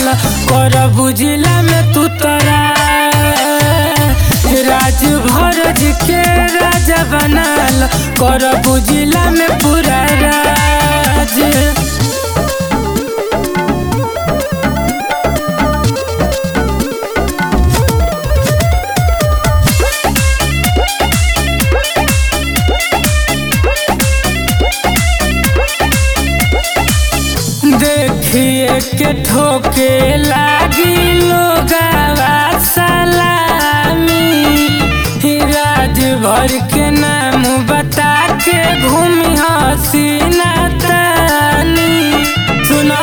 कर बुझिला में तू तरा राज भरज के राजा बनाल कर बुझिला में पूरा राज देखिए के ठोके लागी लोगावा सलामी राज भर के नाम बता के घूमी हसीना तानी सुना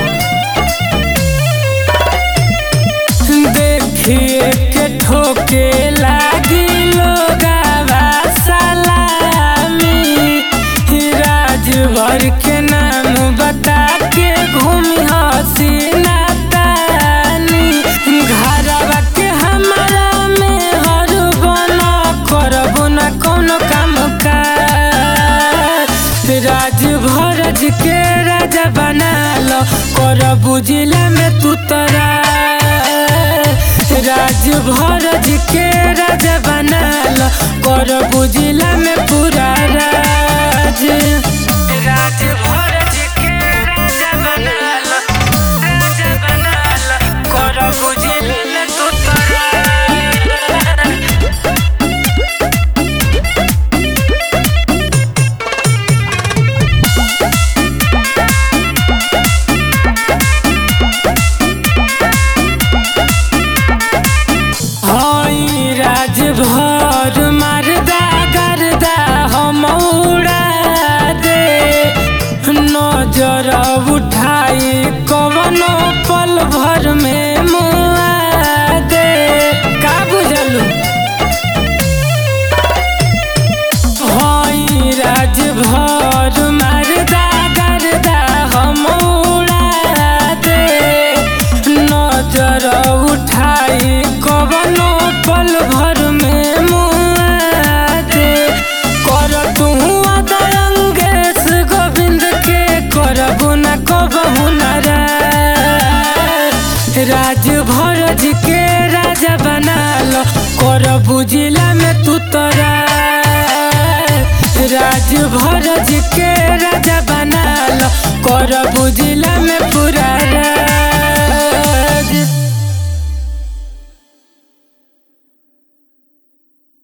देखिए के ठोके लागी लोगावा सलामी राज भर के नाम बता के घूमी हसीना तानी घरवा के हमारा में हर बना करबो न कोनो काम काज राज भरज के राजा बनाल कर बुझिला में तू तरा राज भरज के राजा बनाल कर बुझिला में पूरा राज राज भरज के राजा बनाल राजा बनाल कर बुझिला में तू तरा हई राज भर मारदा गरदा हम उड़ा दे नजर उठाई कवनो पल भर में मुआ दे का बुझलू हई राज भर मारदा गरदा हम उड़ा दे नजर उठाई कवनो पल भर में मुआ दे कर तू दयंगेश गोविंद के करबू न कबहू न राज भरज के राजा बनाल कर बुझिला में तू तरा राज भरज के